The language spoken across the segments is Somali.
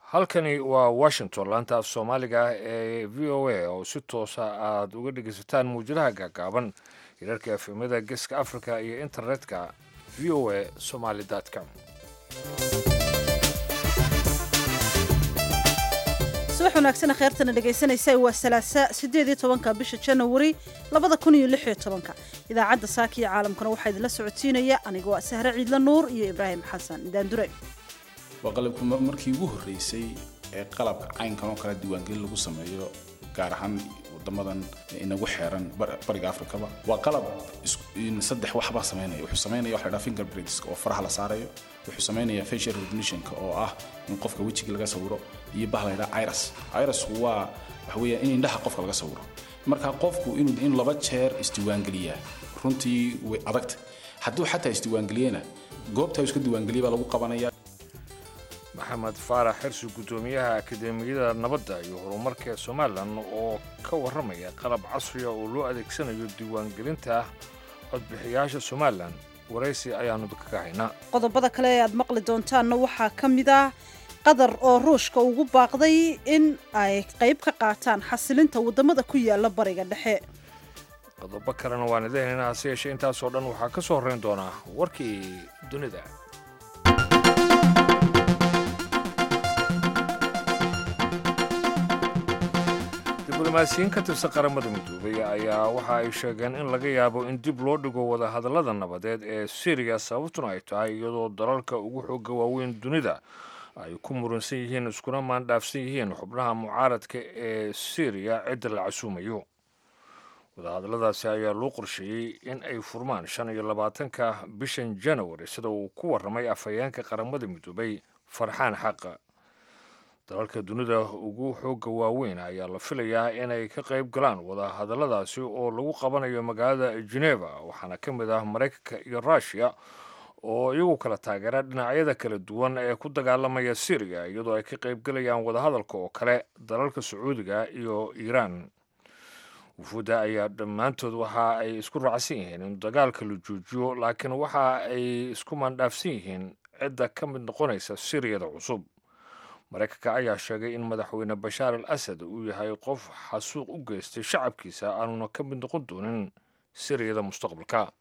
halkani waa washington laanta af soomaaliga ah ee v o a oo si toosa aad uga dhegaysataan muwjadaha gaagaaban hirarka efemada geeska africa iyo internetka v o a somaly com subax wanaagsan kheyrtana dhegaysanaysa waa salaasa sideed iyo tobanka bisha janawari labada kun iyo lix iyo tobanka idaacadda saaka iyo caalamkuna waxaa idinla socodsiinaya aniga waa sahre ciidla nuur iyo ibraahim xasan daandure waa qalabku markii ugu horreysay ee qalabka caynkan oo kale diiwaangelin lagu sameeyo gaar ahaan wadamadan inagu xeeran bariga afrikaba waa qalab saddex waxbaa samaynaya wuxuu samaynaya waxa la dhaha fingerprints oo faraha la saarayo wuxuu samaynaya facial recognitionka oo ah in qofka wejiga laga sawiro iyo bah la dhaha iris iris waa waxa weeya in indhaha qofka laga sawiro marka qofku inuu in laba jeer isdiiwaangeliyaa runtii way adagta hadduu xataa isdiiwaangeliyena goobta iska diiwaangeliya baa lagu qabanaya maxamed faarax xirsi guddoomiyaha akademiyada nabadda iyo horumarka somalilan oo ka warramaya qalab casriya oo loo adeegsanayo diiwaangelinta codbixiyaasha somalilan waraysi ayaannu kaga haynaa qodobada kale ee aad maqli doontaanna waxaa ka mid ah qatar oo ruushka ugu baaqday in ay qayb ka qaataan xasilinta waddamada ku yaala bariga dhexe qodobo kalena waan idahaynaa hase yeeshee intaasoo dhan waxaa ka soo horrayn doonaa warkii dunida diblomaasiyiin ka tirsan qaramada midoobay ayaa waxa ay sheegeen in laga yaabo in dib loo dhigo wadahadallada nabadeed ee siriya sababtuna ay tahay iyadoo dalalka ugu xooga waaweyn dunida ay ku muransan yihiin iskuna maandhaafsan yihiin xubnaha mucaaradka ee siriya cidda la casuumayo wadahadalladaasi ayaa loo qorsheeyey in ay furmaan shan iyo labaatanka bishan janawari sida uu ku warramay afhayeenka qaramada midoobay farxaan xaqa dalalka dunida ugu xoogga waaweyn ayaa la filayaa inay ka qayb galaan wadahadalladaasi oo lagu qabanayo magaalada geneva waxaana ka mid ah maraykanka iyo ruushiya oo iyagu kala taageera dhinacyada kala duwan ee ku dagaalamaya siriya iyadoo ay ka qayb galayaan wadahadalka oo kale dalalka sacuudiga iyo iiraan wufuudda ayaa dhammaantood waxa ay isku raacsan yihiin in dagaalka la joojiyo laakiin waxa ay isku maandhaafsan yihiin cidda ka mid noqonaysa siriyada cusub maraykanka ayaa sheegay in madaxweyne bashaar al asad uu yahay qof xasuuq u geystay shacabkiisa aanuna ka mid noqon doonin siriyada mustaqbalka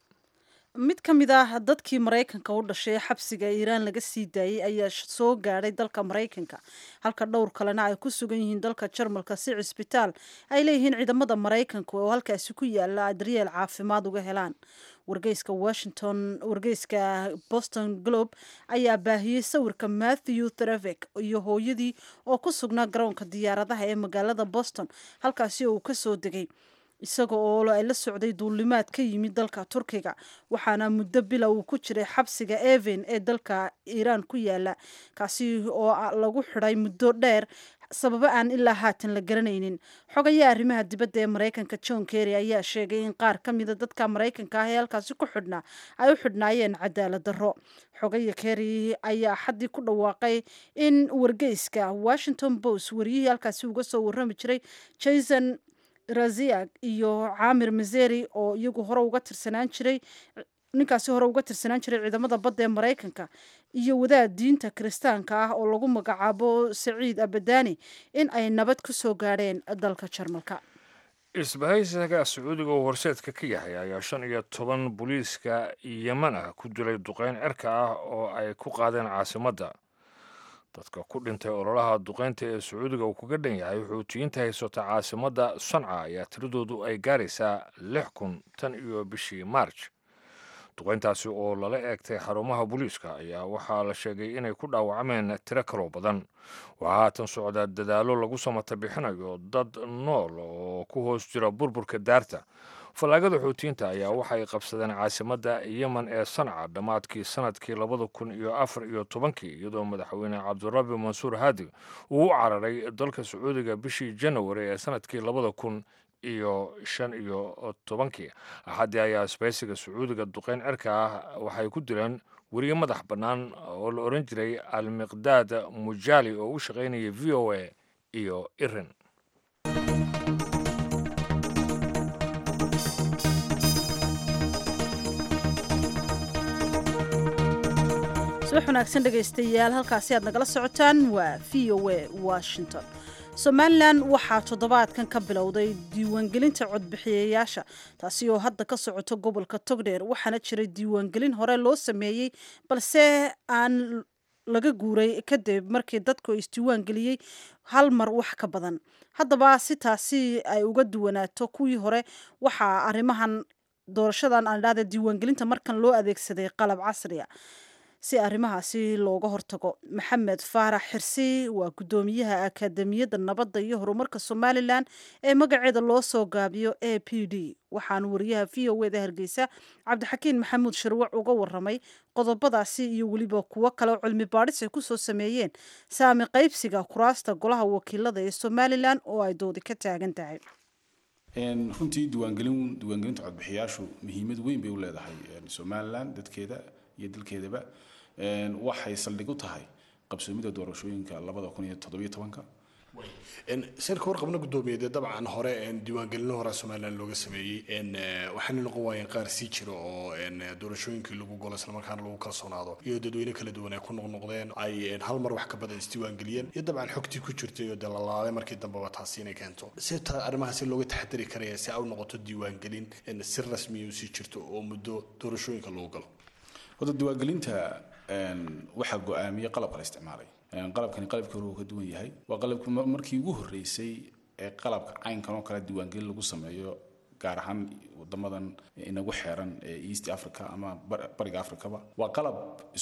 mid ka mid ah dadkii maraykanka u dhashay ee xabsiga iiraan laga sii daayey ayaa soo gaadhay dalka maraykanka halka dhowr kalena ay ku sugan yihiin dalka jarmalka si cisbitaal ay leeyihiin ciidamada maraykanka oo halkaasi ku yaala daryeel caafimaad uga helaan wargeyska washington wargeyska boston globe ayaa baahiyey sawirka matthew threvek iyo hooyadii oo ku sugnaa garoonka diyaaradaha ee magaalada boston halkaasi oo uu ka soo degay isaga oo ay la socday duulimaad ka yimid dalka turkiga waxaana muddo bila uu ku jiray xabsiga even ee dalka iiraan ku yaala kaasi oo lagu xidhay muddo dheer sababo aan ilaa haatan la garanaynin xogayaa arrimaha dibadda ee maraykanka john kerry ayaa sheegay in qaar ka mida dadka maraykanka ah ee halkaasi ku xidhnaa ay u xidhnaayeen cadaalad darro xogaya kerry ayaa xaddii ku dhawaaqay in wargeyska washington post wariyihii halkaasi uga soo warrami jiray jason raziak iyo caamir mazeri oo iyagu hore uga tirsanaan jiray ninkaasi hore uga tirsanaan jiray ciidamada badda ee maraykanka iyo wadaad diinta kiristaanka ah oo lagu magacaabo saciid abadani in ay nabad ku soo gaadheen dalka jarmalka isbahaysiga sacuudiga oo horseedka ka yahay ayaa shan iyo toban booliiska yeman ah ku dilay duqeyn cirka ah oo ay ku qaadeen caasimadda dadka ku dhintay ololaha duqeynta ee sacuudiga uu kaga dhan yahay xuutiyiinta haysata caasimadda sanca ayaa tiradoodu ay gaaraysaa lix kun tan iyo bishii maarj duqeyntaasi oo lala eegtay xarumaha booliiska ayaa waxaa la sheegay inay ku dhaawacmeen tiro kaloo badan waxaa haatan socdaa dadaallo lagu samata bixinayo dad nool oo ku hoos jira burburka daarta fallaagada xuutiyiinta ayaa waxay qabsadeen caasimadda yemen ee sanca dhammaadkii sanadkii labada kun iyo afar iyo tobankii iyadoo madaxweyne cabdirabi mansuur haadi uu u cararay dalka sacuudiga bishii janawari ee sanadkii labada kun iyo shan iyo tobankii axaddii ayaa isbaysiga sacuudiga duqeyn cirka ah waxay ku dileen weriye madax bannaan oo la odhan jiray almiqdaad mujaali oo u shaqaynaya v o a iyo irin subax wanaagsan dhegaystayaal halkaasi aad nagala socotaan waa v o a washington somalilan waxaa toddobaadkan ka bilowday diiwaangelinta codbixiyayaasha taasi oo hadda ka socoto gobolka togdheer waxaana jiray diiwaangelin hore loo sameeyey balse aan laga guuray kadib markii dadku isdiiwaangeliyey hal mar wax ka badan haddaba si taasi ay uga duwanaato kuwii hore waxaa arrimahan doorashadan aan idhahda diiwaangelinta markan loo adeegsaday qalab casriya si arrimahaasi looga hortago maxamed faarax xirsi waa guddoomiyaha akaademiyadda nabadda iyo horumarka somalilan ee magaceeda loo soo gaabiyo a p d waxaana wariyaha v o eda hargeysa cabdixakiin maxamuud shirwac uga waramay qodobadaasi iyo weliba kuwo kale oo cilmi baadhis ay kusoo sameeyeen saami qaybsiga kuraasta golaha wakiilada ee somalilan oo ay doodi ka taagan tahay runtii diiwaangelin diiwaangelinta codbixiyaashu muhiimad weyn bay u leedahay somalilan dadkeeda iyo dalkeedaba waxay saldhig u tahay qabsoomida doorashooyinka labada kun iyo toddobiyo tobanka sirka warqabna guddoomiyeed dabcan hore diiwaangelino hore somalilan looga sameeyey waxaana noqon waayeen qaar sii jira oo doorashooyinkii lagu golo islamarkaana lagu kalsoonaado iyo dadweyne kala duwan ay ku noqnoqdeen ay hal mar wax ka badan isdiiwaangeliyeen iyo dabcan xogtii ku jirtay oo dee lalaaday markii dambeba taasi inay keento si ta arrimahaasi looga taxadari karaya si ay u noqoto diiwaangelin si rasmiya u sii jirto oo muddo doorashooyinka lagu galo horta diiwaangelinta waxaa go-aamiyey qalabka la isticmaalay qalabkani qalabkii hore uu ka duwan yahay waa qalabkii markii ugu horreysay ee qalabka caynkan oo kale diiwaangelin lagu sameeyo gaar ahaan wadamadan inagu xeeran ee east africa ama bariga africaba waa qalab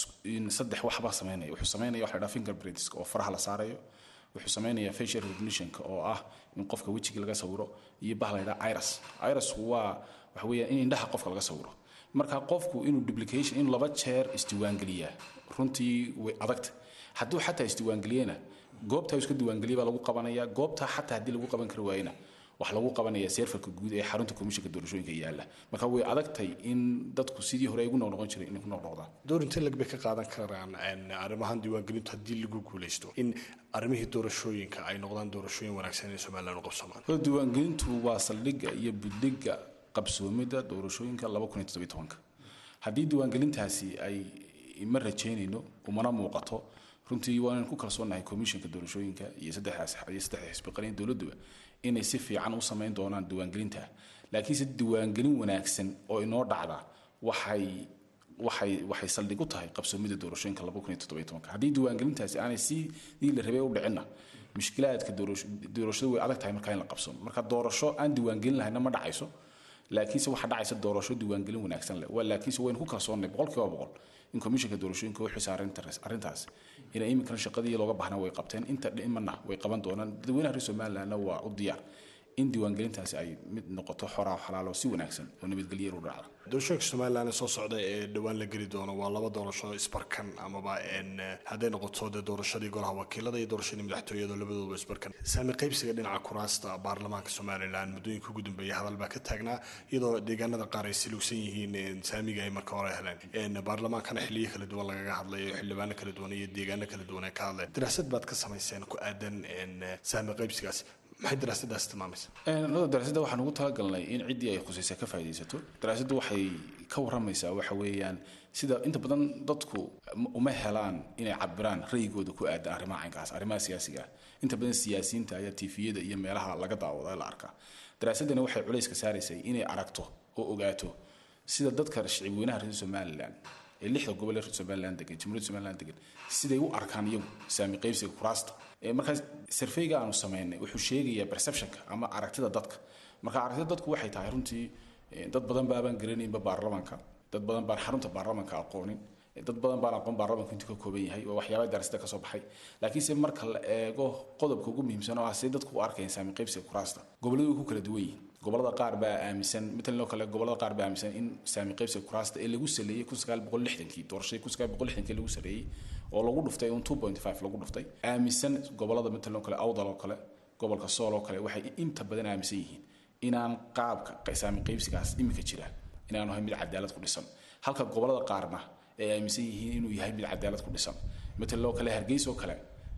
saddex waxba sameynaya wuxuu sameynaya waxa la dhaha fingerprints oo faraha la saarayo wuxuu sameynaya facial recognitionka oo ah in qofka wejigii laga sawiro iyo bah la yidhaha iris iris waa waxa weeyaan in indhaha qofka laga sawiro marka qofku inuu duplication inuu laba jeer isdiiwaangeliyaa runtii way adagta hadduu xataa isdiiwaangeliyena goobtaa iska diiwaangeliya baa lagu qabanaya goobtaa xataa haddii lagu qaban kari waayena wax lagu qabanaya seerfarka guud ee xarunta komishanka doorashooyinka yaala marka way adagtay in dadku sidii hore ay ugu noqnoqon jiray inay ku noqnoqdaan door intee lag bay ka qaadan karaan arrimahan diiwaangelintu haddii lagu guuleysto in arrimihii doorashooyinka ay noqdaan doorashooyin wanaagsan ee somaliland u qabsamaan diiwaangelintu waa saldhigga iyo budhigga qabsoomida doorashooyinka laba kun iyo toddobiyo tobanka haddii diiwaangelintaasi ay ma rajaynayno umana muuqato runtii waa inaan ku kalsoonahay komishanka doorashooyinka iyo saddexdaas iyo saddexda xisbi qaran dowladduba inay si fiican u samayn doonaan diiwaangelinta laakiinse diiwaangelin wanaagsan oo inoo dhacda waxay waxay waxay saldhig u tahay qabsoomida doorashooyinka laba kun iyo toddobiyo tobanka haddii diiwaangelintaasi aanay sidii la rabay u dhicinna mushkilaadka doorashadu way adag tahay markaa in la qabsoomo marka doorasho aan diiwaangelin lahayna ma dhacayso laakiinse waxaa dhacaysa doorasho diiwaangelin wanaagsan leh laakiinse waynu ku kalsoonnay boqol kiiba boqol in komishanka doorashooyinka u xisaar arrintaas inay iminkana shaqadii looga baahnaa way qabteen inta dhimana way qaban doonaan dadweynaha reer somalilandna waa u diyaar in diiwaangelintaasi ay mid noqoto xoraa xalaalo si wanaagsan oo nabadgelyo u dhacda doorashooyinka somaliland soo socda ee dhowaan la geli doono waa laba doorasho isbarkan amaba hadday noqoto dee doorashadii golaha wakiilada iyo doorashadii madaxtooyada labadooduba isbarkan saami qaybsiga dhinaca kuraasta baarlamaanka somaliland muddooyinka ugu dambeeya hadal baa ka taagnaa iyadoo deegaanada qaar ay silugsan yihiin saamiga ay marka hore heleen baarlamaankana xiliyo kala duwan lagaga hadlayo xildhibaano kala duwan iyo deegaano kala duwan ay ka hadleen daraasad baad ka samayseen ku aadan saami qaybsigaas maxay daraasadaas tilmaamaysa nada daraasadda waxaan ugu talagalnay in ciddii ay khusaysa ka faa'iidaysato daraasaddu waxay ka warramaysaa waxa weeyaan sida inta badan dadku uma helaan inay cabiraan ra'yigooda ku aadan arrimaha caynkaas arrimaha siyaasiga ah inta badan siyaasiyiinta ayaa tifiyada iyo meelaha laga daawada la arkaa daraasaddani waxay culayska saaraysay inay aragto oo ogaato sida dadka shicibweynaha reer somaliland ee lixda gobol ee reer somaliland degan jamhuuriyadda somaliland degan siday u arkaan iyagu saami qaybsiga kuraasta markaas sarfeyga aanu samaynay wuxuu sheegayaa perceptionka ama aragtida dadka marka aragtida dadku waxay tahay runtii dad badan baabaan garanaynba baarlamaanka dad badan baan xarunta baarlamaanka aqoonin dad badan baan aqoon baarlamaanku intuu ka kooban yahay waa waxyaabaa darasada kasoo baxay laakiinse marka la eego qodobka ugu muhiimsan oo ah siday dadku u arkayaan saami qaybsiga kuraasta gobolladu way ku kala duwan yihiin gobolada qaar baa aaminsan matalan oo kale gobolada qaar baa aaminsan in saami qaybsiga kuraasta ee lagu saleeyey kun sagaal boqol lixdankii doorashadii kun sagaal boqol lixdankii lagu sareeyey oo lagu dhuftay un two point five lagu dhuftay aaminsan gobolada matalan oo kale awdal oo kale gobolka sool oo kale waxay inta badan aaminsan yihiin inaan qaabka saami qaybsigaas iminka jira inaanu ahay mid cadaalad ku dhisan halka gobolada qaarna ay aaminsan yihiin inuu yahay mid cadaalad ku dhisan matalan oo kale hargeysa oo kale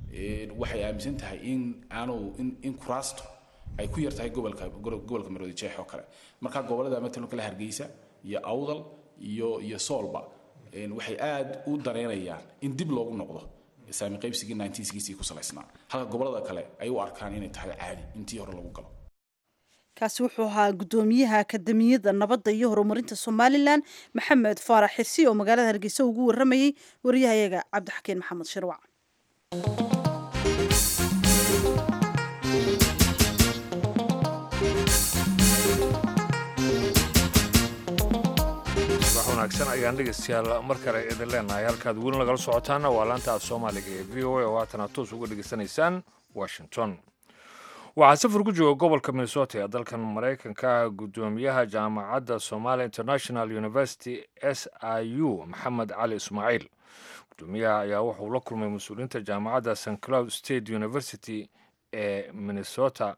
waxay aaminsan tahay in aanu in kuraasto ay ku yar tahay gobolka gobolka maroodi jeex oo kale marka gobolada matalan kale hargeysa iyo awdal iyo iyo soolba waxay aad u dareynayaan in dib loogu noqdo saami qaybsigii 1960 ku salaysnaa halka gobolada kale ay u arkaan inay tahay caadi intii hore lagu galo kaasi wuxuu ahaa guddoomiyaha akademiyadda nabadda iyo horumarinta somalilan maxamed faarax xisi oo magaalada hargeysa ugu waramayey wariyahayaga cabdixakiin maxamed shirwac wax wanaagsan ayaan dhegeystayaal mar kale idin leenahay halkaad weli nagala socotaana waa laanta af soomaaliga ee v o a oo haatana toos uga dhegeysanaysaan washington waxaa safar ku jooga gobolka minnesota ee dalkan maraykanka guddoomiyaha jaamacadda somalia international university s i u maxamed cali ismaaciil guddoomiyaha ayaa wuxuu la kulmay mas-uuliyiinta jaamacadda st cloud state university ee minnesota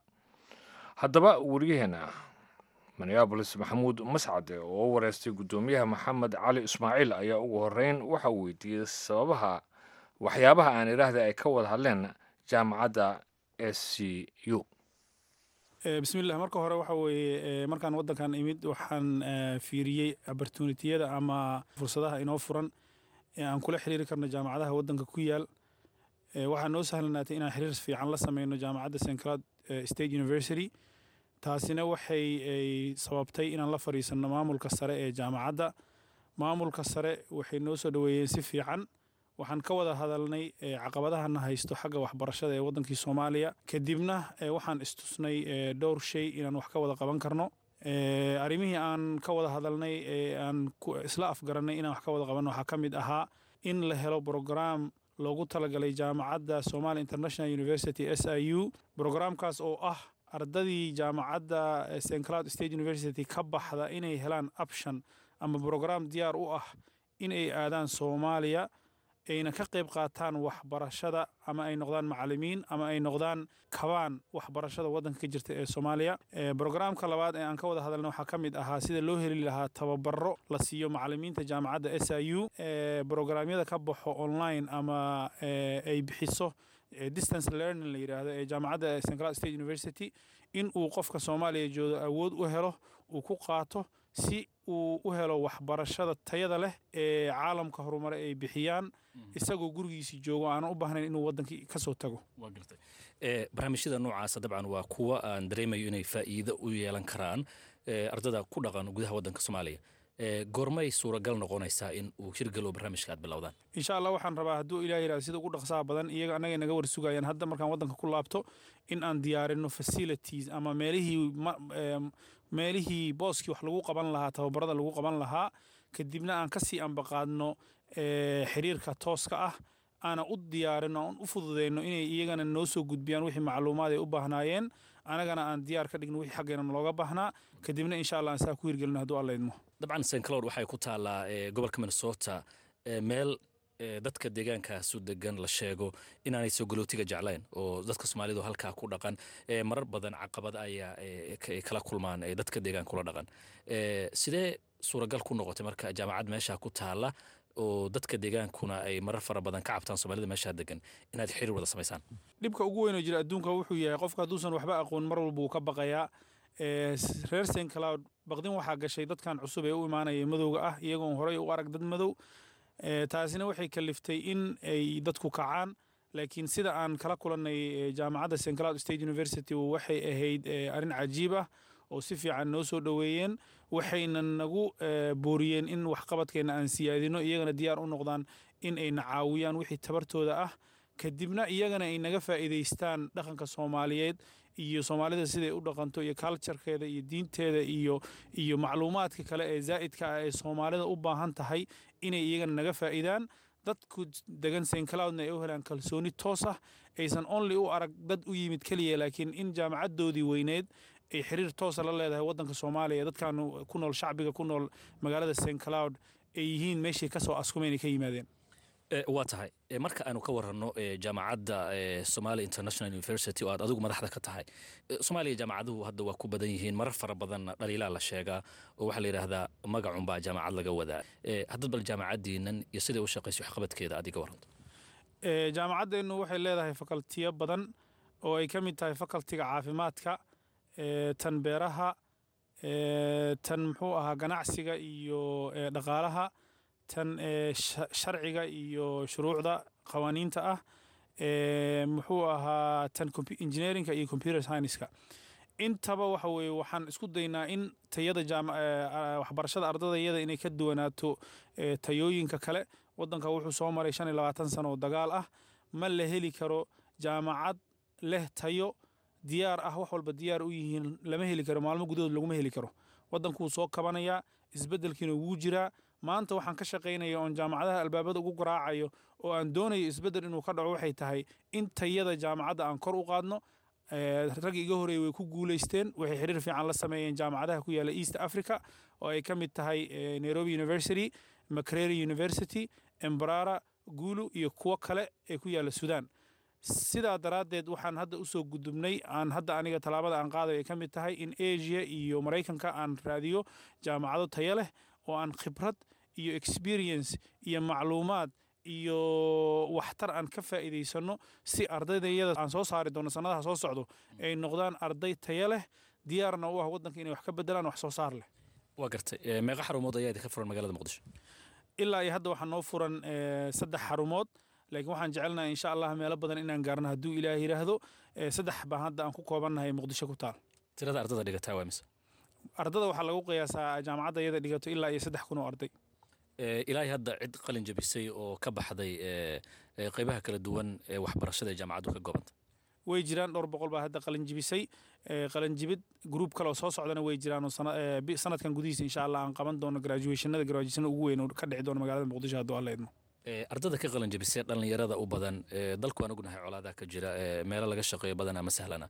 haddaba weriyaheena minneabolis maxamuud mascade oo u wareystay guddoomiyaha maxamed cali ismaaciil ayaa ugu horeyn waxa uu weydiiyey sababaha waxyaabaha aan idhaahda ay ka wada hadleen jaamacadda s c u bismillah marka hore waxa weeye markaan waddankan imid waxaan fiiriyey opportunitiyada ama fursadaha inoo furan ee aan kula xiriiri karno jaamacadaha waddanka ku yaal waxaa noo sahlanaatay inaan xiriir fiican la sameyno jaamacadda st cloud state university taasina waxay sababtay inaan la fadhiisanno maamulka sare ee jaamacadda maamulka sare waxay noo soo dhoweeyeen si fiican waxaan ka wada hadalnay caqabadahana haysto xagga waxbarashada ee waddankii soomaaliya kadibna waxaan istusnay dhowr shay inaan wax ka wada qaban karno arrimihii aan ka wada hadalnay ee aan isla afgarannay inaan wax ka wada qabanno waxaa ka mid ahaa in la helo brograam loogu talagalay jaamacadda somalia international university s i u brograamkaas oo ah ardadii jaamacadda st cloud state university ka baxda inay helaan option ama brograam diyaar u ah in ay aadaan soomaaliya ayna ka qayb qaataan waxbarashada ama ay noqdaan macalimiin ama ay noqdaan kabaan waxbarashada waddanka ka jirta ee soomaaliya brograamka labaad ee aan ka wada hadalna waxaa ka mid ahaa sida loo heli lahaa tababaro la siiyo macalimiinta jaamacadda s i u brograamyada ka baxo online ama ay bixiso distance learning la yidhaahdo ee jaamacadda st cloud state university in uu qofka soomaaliya joogo awood u helo uu ku qaato si uu u helo waxbarashada tayada leh ee caalamka horumare ay bixiyaan isagoo gurigiisii joogo aanan u baahnayn inuu waddankii ka soo tago barnaamijyada noocaasa dabcan waa kuwa aan dareemayo inay faa'iido u yeelan karaan ardada ku dhaqan gudaha waddanka soomaaliya goormay suuragal noqonaysaa in uu hirgalo barnaamijka aad bilowdaan insha allah waxaan rabaa hadduu ilaah yidhahdo sida ugu dhaqsaha badan iyaga annaga naga war sugayaan hadda markaan waddanka ku laabto in aan diyaarino facilities ama meelihii meelihii booskii wax lagu qaban lahaa tababarada lagu qaban lahaa kadibna aan kasii ambaqaadno xiriirka tooska ah aana u diyaarino aan u fududeyno inay iyagana noo soo gudbiyaan wixii macluumaad ay u baahnaayeen anagana aan diyaar ka dhigno wixii xaggeena looga baahnaa kadibna insha allah aan saa ku hirgelino hadduu alla idmo dabcan st cloud waxay ku taallaa gobolka minnesota meel dadka deegaankaasu degan la sheego inaanay soo galootiga jeclayn oo dadka soomaalidu halkaa ku dhaqan marar badan caqabad ayaa kala kulmaan dadka deegaan kula dhaqan sidee suuragal ku noqotay marka jaamacad meesha ku taalla oo dadka deegaankuna ay marar fara badan ka cabtaan soomaalida meeshaa degan inaad xiriir wada samaysaan dhibka ugu weyn oo jira adduunka wuxuu yahay qofka hadduusan waxba aqoon mar walba uu ka baqayaa reer st cloud baqdin waxaa gashay dadkan cusub ee u imaanaya madowga ah iyagoon horey u arag dad madow taasina waxay kaliftay in ay dadku kacaan laakiin sida aan kala kulannay jaamacadda st cloud state university waxay ahayd arrin cajiib ah oo si fiican noo soo dhoweeyeen waxayna nagu booriyeen in waxqabadkeenna aan siyaadino iyagana diyaar u noqdaan in ayna caawiyaan wixii tabartooda ah kadibna iyagana ay naga faa'iidaystaan dhaqanka soomaaliyeed iyo soomaalida siday u dhaqanto iyo culturekeeda iyo diinteeda iyo iyo macluumaadka kale ee zaa'idka ah ee soomaalida u baahan tahay inay iyagana naga faa'iidaan dadku degan st cloudna ay u helaan kalsooni toos ah aysan only u arag dad u yimid keliya laakiin in jaamacaddoodii weyneed ay xiriir toosa la leedahay waddanka soomaaliya dadkan ku nool shacbiga ku nool magaalada st cloud ay yihiin meeshay ka soo askumeen ay ka yimaadeen waa tahay marka aanu ka waranno jaamacadda somalia international university oo aad adigu madaxda ka tahay soomaaliya jaamacaduhu hadda waa ku badan yihiin marar fara badanna dhaliilaa la sheegaa oo waxaa la yidhaahdaa magacunbaa jaamacad laga wadaa haddad bal jaamacaddiinan iyo siday u shaqayso waxqabadkeeda aad iga waranto jaamacaddeennu waxay leedahay fakaltiyo badan oo ay ka mid tahay fakaltiga caafimaadka tan beeraha tan muxuu ahaa ganacsiga iyo dhaqaalaha tan sharciga iyo shuruucda qawaaniinta ah muxuu ahaa tan engineeringa iyo computer scienceska intaba waxa weeye waxaan isku daynaa in tayada waxbarashada ardadayada inay ka duwanaato tayooyinka kale wadanka wuxuu soo maray shan iyo labaatan sano oo dagaal ah ma la heli karo jaamacad leh tayo diyaar ah wax walba diyaar u yihiin lama heli karo maalmo gudahood laguma heli karo wadankuu soo kabanayaa isbedelkiina wuu jiraa maanta waxaan ka shaqaynaya oon jaamacadaha albaabada ugu garaacayo oo aan doonayo isbedel inuu ka dhaco waxay tahay in tayada jaamacadda aan kor u qaadno rag iga horeeyey way ku guulaysteen waxay xiriir fiican la sameeyeen jaamacadaha ku yaala east africa oo ay ka mid tahay nairobi university macrary university embrara gulu iyo kuwo kale ee ku yaala sudan sidaa daraaddeed waxaan hadda usoo gudubnay aan hadda aniga tallaabada aan qaadayo ay ka mid tahay in asia iyo maraykanka aan raadiyo jaamacado tayo leh oo aan khibrad iyo experience iyo macluumaad iyo waxtar aan ka faa'iidaysano si ardaydayada aan soo saari doono sannadaha soo socdo ay noqdaan arday tayo leh diyaarna u ah waddanka inay wax ka bedelaan wax soo saar leh waa gartay meeqa xarumood ayaa idinka furan magaalada muqdisho ilaa iyo hadda waxaa noo furan saddex xarumood laakiin waxaan jecelnahay insha allah meelo badan inaan gaarno hadduu ilaah yidhaahdo saddex baan hadda aan ku koobannahay muqdisho ku taal tirada ardada dhigataa waa mise ardada waxaa lagu qiyaasaa jaamacadda iyada dhigato ilaa iyo saddex kun oo arday ilaahay hadda cid qalin jabisay oo ka baxday qeybaha kala duwan ee waxbarashada ee jaamacaddu ka goobanta way jiraan dhowr boqol baa hadda qalin jibisay qalin jibid gruub kale oo soo socdana way jiraan oo sanadkan gudihiisa insha allah aan qaban doono graduationada graduation ugu weyn oo ka dhici doono magaalada muqdisho hadduu alla idmo ardada ka qalin jabisay dhallinyarada u badan dalku aan ognahay colaadaha ka jira meelo laga shaqeeyo badan ama sahlana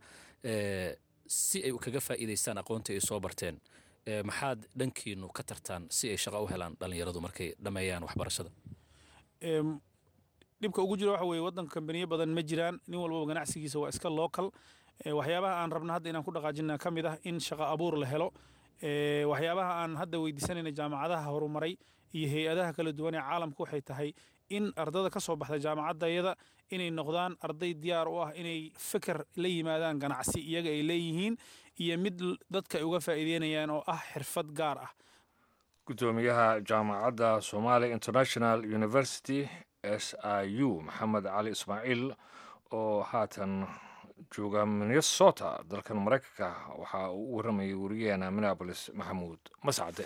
si ay kaga faa'iidaystaan aqoonta ay soo barteen maxaad dhankiinu ka tartaan si ay shaqo u helaan dhallinyaradu markay dhammeeyaan waxbarashada dhibka ugu jira waxa weeye waddanka kambaniyo badan ma jiraan nin walbaba ganacsigiisa waa iska local waxyaabaha aan rabna hadda inaan ku dhaqaajina ka mid ah in shaqo abuur la helo waxyaabaha aan hadda weydiisanayna jaamacadaha horumaray iyo hay-adaha kala duwan ee caalamka waxay tahay in ardada ka soo baxda jaamacaddayada inay noqdaan arday diyaar u ah inay feker la yimaadaan ganacsi iyaga ay leeyihiin iyo mid dadka ay uga faa'iideynayaan oo ah xirfad gaar ah gudoomiyaha jaamacadda somalia international university s i u maxamed cali ismaaciil oo haatan jooga minnesota dalkan maraykanka waxa uu u warramayay wariyaheena minneabolis maxamuud mascade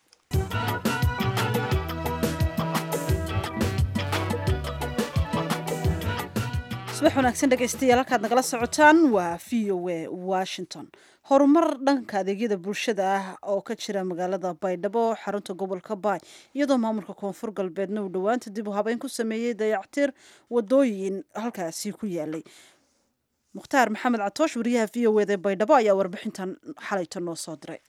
subax wanaagsan dhegaystayaal halkaad nagala socotaan waa v o a washington horumar dhanka adeegyada bulshada ah oo ka jira magaalada baydhabo xarunta gobolka baay iyadoo maamulka koonfur galbeedna uu dhowaanta dib u habeyn ku sameeyey dayactir wadooyin halkaasi ku yaalay mukhtaar maxamed catoosh wariyaha v o eda baydhabo ayaa warbixintan xalayta noo soo diray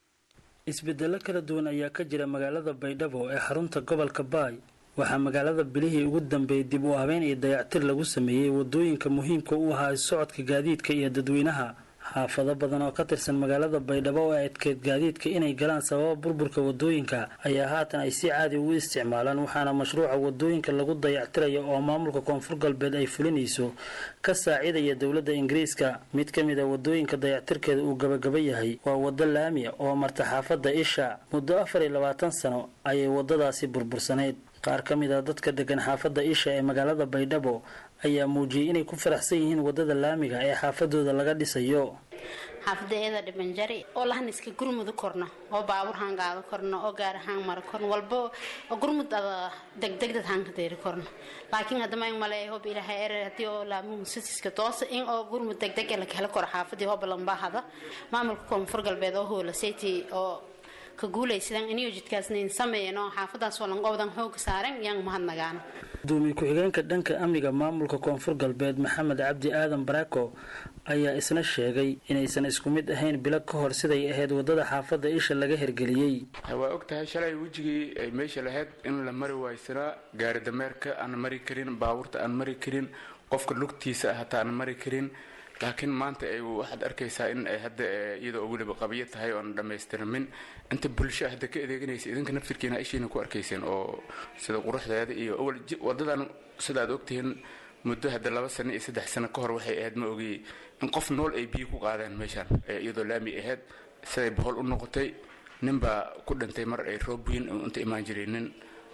isbedelo kala duwan ayaa ka jira magaalada baydhabo ee xarunta gobolka baay waxaa magaalada bilihii ugu dambeeyey dib u habeyn iyo dayactir lagu sameeyey wadooyinka muhiimka u ahaa socodka gaadiidka iyo dadweynaha xaafado badan oo ka tirsan magaalada baydhabo oo adkeed gaadiidka inay galaan sababa burburka wadooyinka ayaa haatan ay si caadi ugu isticmaalaan waxaana mashruuca wadooyinka lagu dayactiraya oo maamulka koonfur galbeed ay fulinayso ka saacidaya dowladda ingiriiska mid ka mid a wadooyinka dayactirkeeda uu gabagaba yahay waa waddo laamiya oo marta xaafadda isha muddo afar iyo labaatan sano ayay waddadaasi burbursaneyd qaar ka mid a dadka degan xaafadda isha ee magaalada baydhabo ayaa muujiyey inay ku faraxsan yihiin waddada laamiga ee xaafadooda laga dhisayo xaafada eeda dhibanjari oo lahan iska gurmud korno oo baabuur haan qaado korno oo gaar ahaan maro korno walba gurmud ada degdegdad haan ka deeri korno laakiin haddama in male hob ilaahay erer haddii oo laamuhu sisiska toosa in oo gurmud degdeg ee la helo koro xaafadii hoba lambahada maamulka koonfur galbeed oo hoola seyti oo ka guulaysadan inuu jidkaasnayn sameeyeen oo xaafadaas oo langowdan xooga saaren yaan mahadnagaan gudoomiye ku-xigeenka dhanka amniga maamulka koonfur galbeed maxamed cabdi aadan barako ayaa isna sheegay inaysan isku mid ahayn bilo ka hor siday ahayd waddada xaafadda isha laga hergeliyey waa og tahay shalay wejigii ay meesha lahayd in la mari waaysanaa gaari dameerka aan mari karin baabuurta aan mari karin qofka lugtiisa hataa aan mari karin laakiin maanta ay waxaad arkaysaa in ay hadda iyadoo weliba qabyo tahay oon dhammaystirmin inta bulsho hadda ka adeeganaysa idinka naftirkiina ishiina ku arkayseen oo sida quruxdeeda iyo awal wadadan sida aad ogtihiin muddo hadda laba sano iyo saddex sano ka hor waxay ahayd ma ogiyey in qof nool ay biyo ku qaadeen meeshaan iyadoo laami ahayd siday bohol u noqotay ninbaa ku dhintay mar ay roob weyn inta imaan jiray nin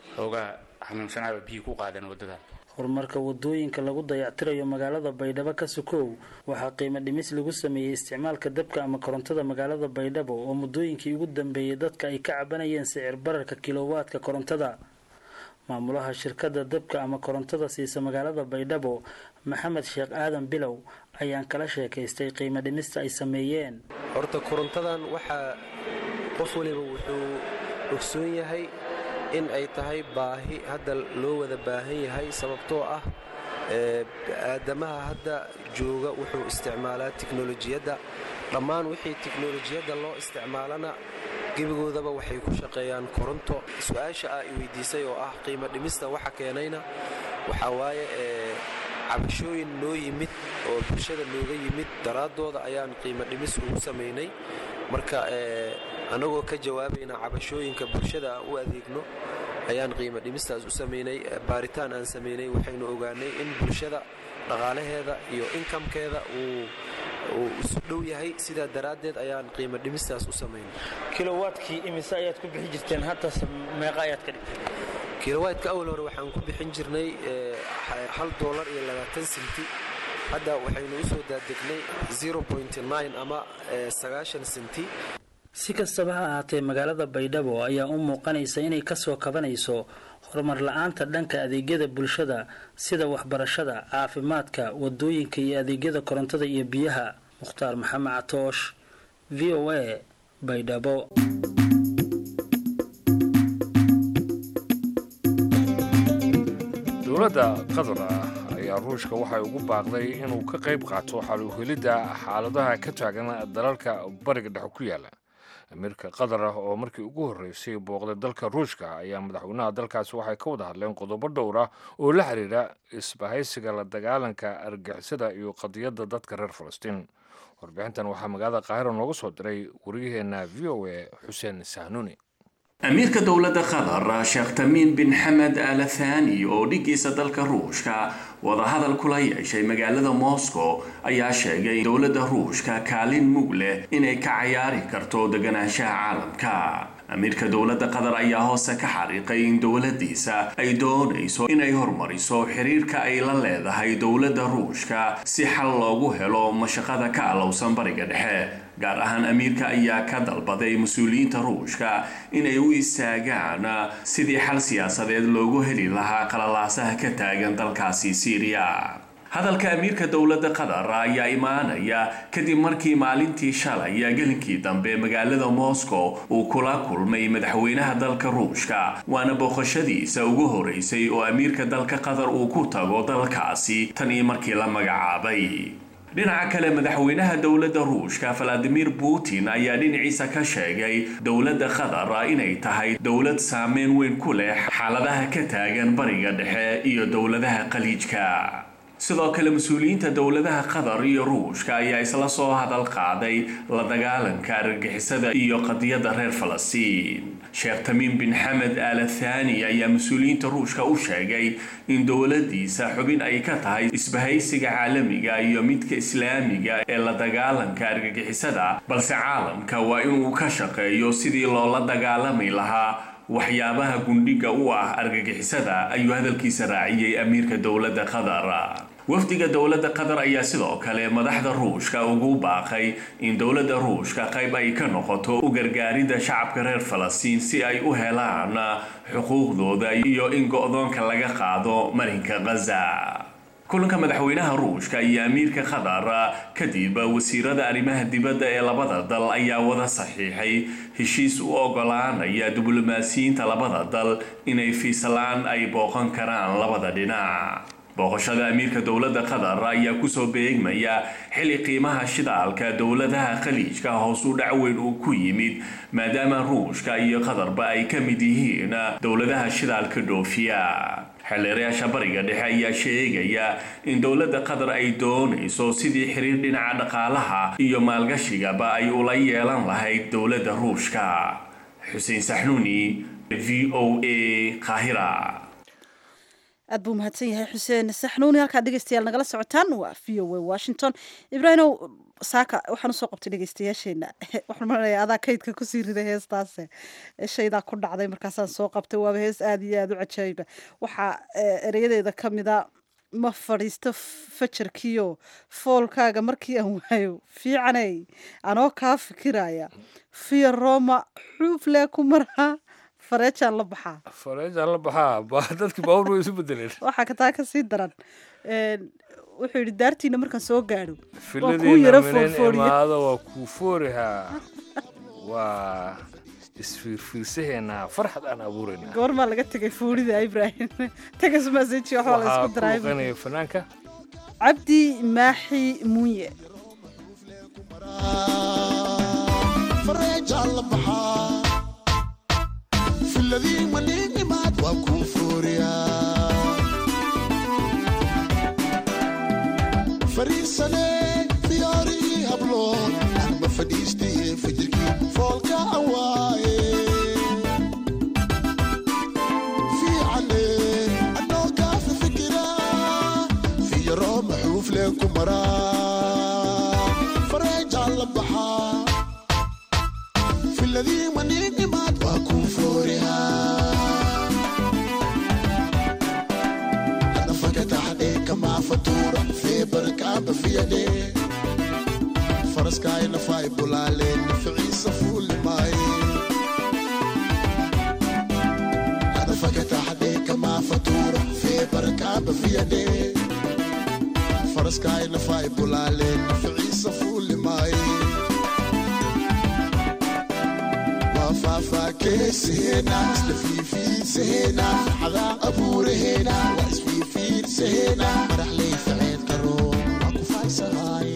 xoogaa xanuunsanaaba biyi ku qaadeen waddadan horumarka wadooyinka lagu dayactirayo magaalada baydhabo ka sokow waxaa qiimo dhimis lagu sameeyey isticmaalka dabka ama korontada magaalada baydhabo oo muddooyinkii ugu dambeeyey dadka ay ka cabanayeen sicir bararka kilowaadka korontada maamulaha shirkadda dabka ama korontada siisa magaalada baydhabo maxamed sheekh aadan bilow ayaan kala sheekaystay qiimo dhimista ay sameeyeen horta korontadan waxaa qof waliba wuxuu ogsoon yahay in ay tahay baahi hadda loo wada baahan yahay sababtoo ah aadamaha hadda jooga wuxuu isticmaalaa tiknolojiyadda dhammaan wixii tiknolojiyadda loo isticmaalana gebigoodaba waxay ku shaqeeyaan koronto su-aasha ah i weydiisay oo ah qiimo dhimista waxa keenayna waxaa waaye cabashooyin noo yimid oo bulshada nooga yimid daraaddooda ayaan qiimo dhimis ugu samaynay marka annagoo ka jawaabayna cabashooyinka bulshada aan u adeegno ayaan qiimo dhimistaas u samaynay baaritaan aan samaynay waxaynu ogaanay in bulshada dhaqaalaheeda iyo inkamkeeda uu uu isu dhow yahay sidaa daraaddeed ayaan qiimo dhimistaas u samaynay kilowaadkii imise ayaad ku bixi jirteen hatas meeqa ayaad ka dhigtay kilowaadka awal hore waxaan ku bixin jirnay hal doolar iyo labaatan senti hadda waxaynu u soo daadegnay ama sagaashan senti si kastaba ha ahaatee magaalada baydhabo ayaa u muuqanaysa inay kasoo kabanayso horumar la-aanta dhanka adeegyada bulshada sida waxbarashada caafimaadka wadooyinka iyo adeegyada korontada iyo biyaha mukhtaar maxamed catoosh v o a baydhabo dowladda qatar ah ayaa ruushka waxay ugu baaqday inuu ka qayb qaato xaluhelidda xaaladaha ka taagan dalalka bariga dhexe ku yaala amiirka qatar ah oo markii ugu horreysay booqday dalka ruushka ayaa madaxweynaha dalkaasi waxay ka wada hadleen qodobo dhowr ah oo la xiriira isbahaysiga la dagaalanka argixisada iyo qadiyadda dadka reer falastiin warbixintan waxaa magaalada qaahira nooga soo diray wariyaheenna v o a xuseen sahnuuni amiirka dowladda qatar sheekh tamiin bin xamed al thani oo dhiggiisa dalka ruushka wadahadal kula yeeshay magaalada moscow ayaa sheegay in dowladda ruushka kaalin mug leh inay ka cayaari karto deganaanshaha caalamka amiirka dowladda qatar ayaa hoose ka xariiqay in dowladdiisa ay doonayso inay hormariso xiriirka ay la leedahay dowladda ruushka si xal loogu helo mashaqada ka alowsan bariga dhexe gaar ahaan amiirka ayaa ka dalbaday mas-uuliyiinta ruushka inay u istaagaan sidii xal siyaasadeed loogu heli lahaa qalalaasaha ka taagan dalkaasi siiriya hadalka amiirka dowladda qatar ayaa imaanaya kadib markii maalintii shalay gelinkii dambe magaalada moscow uu kula kulmay madaxweynaha dalka ruushka waana booqashadiisa ugu horeysay oo amiirka dalka qatar uu ku tago dalkaasi tan iyo markii la magacaabay dhinaca kale madaxweynaha dowladda ruushka valadimir putin ayaa dhinaciisa ka sheegay dowladda qatar inay tahay dowlad saameyn weyn ku leh xaaladaha ka taagan bariga dhexe iyo dowladaha khaliijka sidoo kale mas-uuliyiinta dowladaha qatar iyo ruushka ayaa isla soo hadal qaaday la dagaalanka argagixisada iyo qadiyadda reer falastiin sheekh tamiim bin xamed al thani ayaa mas-uuliyiinta ruushka u sheegay in dowladiisa xubin ay ka tahay isbahaysiga caalamiga iyo midka islaamiga ee la dagaalanka argagixisada balse caalamka waa inuu ka shaqeeyo sidii loola dagaalami lahaa waxyaabaha gundhiga u ah argagixisada ayuu hadalkiisa raaciyey amiirka dowladda qatar wafdiga dowladda qatar ayaa sidoo kale madaxda ruushka ugu baaqay in dowladda ruushka qayb ay ka noqoto u gargaaridda shacabka reer falastiin si ay u helaan xuquuqdooda iyo in go-doonka laga qaado marinka khaza kulanka madaxweynaha ruushka iyo amiirka qatar kadib wasiirada arrimaha dibadda ee labada dal ayaa wada saxiixay heshiis u ogolaanaya diblomaasiyiinta labada dal inay fiislaan ay booqan karaan labada dhinac booqashada amiirka dowladda qatar ayaa kusoo beegmaya xili qiimaha shidaalka dowladaha khaliijka hoos u dhac weyn uu ku yimid maadaama ruushka iyo qatarba ay ka mid yihiin dowladaha shidaalka dhoofiya xeelleerayaasha bariga dhexe ayaa sheegaya in dowladda qatar ay doonayso sidii xiriir dhinaca dhaqaalaha iyo maalgashigaba ay ula yeelan lahayd dowladda ruushka xuseen saxnuuni v o a qaahira aad buu mahadsan yahay xuseen saxnuuni halkaad dhegeystayaal nagala socotaan waa v o a washington ibraahimow saaka waxaan usoo qabtay dhegeystayaasheena waxaan malaya adaa kaydka kusii riday heestaase shaydaa ku dhacday markaasaan soo qabtay waaba hees aada iyo aada u cajaayiba waxaa ereyadeeda ka mida ma fadhiisto fajarkiyo foolkaaga markii aan waayo fiicanay anoo kaa fikiraya fiya roma xuuflee ku maraa fareejaan la baxaa fareejaan la baxaa ba dadkii baawur way isu bedeleen waxaa kataa kasii daran wuxuu yidhi daartiina markaan soo gaadho filadiina minen imaado waa kuu foorihaa waa isfiirfiirsaheenaa farxad aan abuurayna goormaa laga tegay fuulida ibrahim tegas maseji waxaa la isku daraa kuuqanaya fanaanka cabdi maaxi muunye fareejaan la baxaa filadii maniin imaad waa kuu fooriyaa fariisane fiyaarii habloon anba fadhiistaye fajirkii foolka aan waaye fiicane anoo kaafa fikiraa fiyaroo maxuuflee ku maraa fareejaan la baxaa filadii maniin imaad waa kuu foorihaa kamaa fatuura feebarkaaba fiyadhe faraskaay nafaay bulaaleen naficiisa fuuli maaye adafakataxadhe kamaa fatuura feebarkaaba fiyadhe faraskaay nafaay bulaaleen naficiisa fuuli maaye faafaakeesaheena isla fiifiisaheena farxadaa abuuraheena waa isfiifiirsaheena madaxley faceed karo waa ku faaysahaay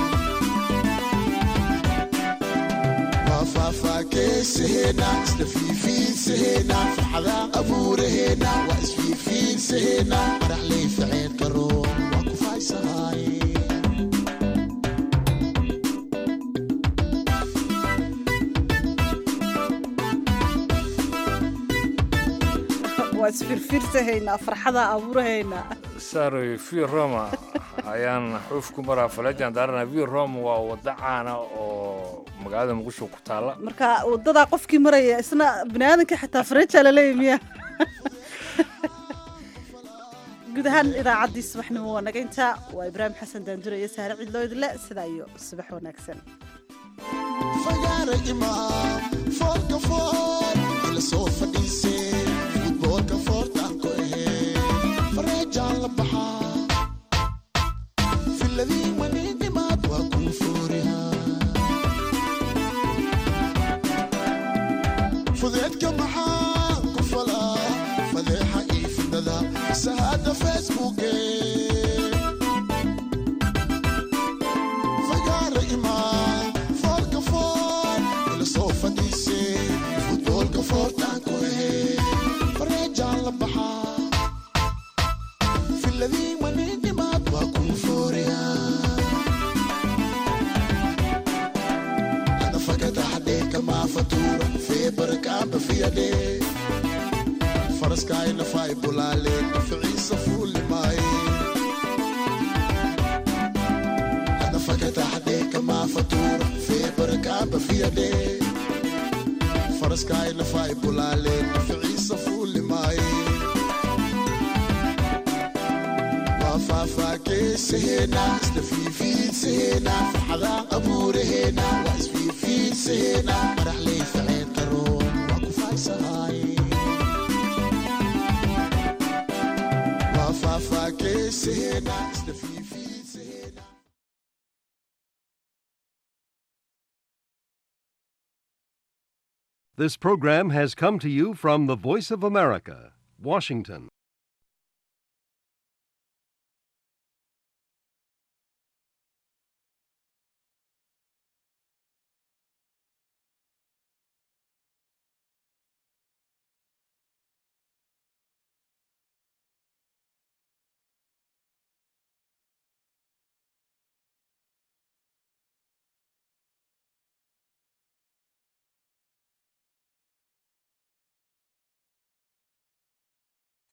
waa faafaakeesaheena isla fiifiisaheena farxadaa abuuraheena waa isfiifiirsaheena madaxley faceed karo waa ku faaysahaay waa isfirfirsahaynaa farxada abuurahaynaa saaroy vi roma ayaan xuuf ku maraa faleejaan daarana vi roma waa waddo caana oo magaalada muqdisho ku taalla marka wadadaa qofkii maraya isna bini aadamkii xataa fareejaa laleeya miya guud ahaan idaacaddii subaxnimo waa naga intaa waa ibraahim xasan daandure iyo saare cidloo idle sidaa iyo subax wanaagsan fagaara imaam foolka fool ila soo fadhiisee futboolka foortaan ku ahee fareejaan la baxaa filadii maniinimaad waa kuu foorihaa fudeedka maxaa ku falaa fadeexa iyo fidada sahaada facebooke fagaara imaam foolka fool ila soo fadhiisee futboolka foortaan ku ahee fareejaan la baxaa filadii maniinimaad waa kuu foorihaa anafakataxadhe kamaa fatuura feebarkaaba fiyadhe faraskaay nafaay bulaaleen naficiisa fuuli maaye anafakataxadhe kamaa fatuura feebarkaaba fiyadhe faraskaay nafaay bulaaleen naficiisa fuuli maaye waa faafaakeesaheena isla fiifiidsaheena farxadaa abuuraheena waa isfiifiidsaheena madaxley faceed karoon waa ku faaysahaay waa faafaakeesaheena isla fiifiidsaheena This program has come to you from the Voice of America, Washington.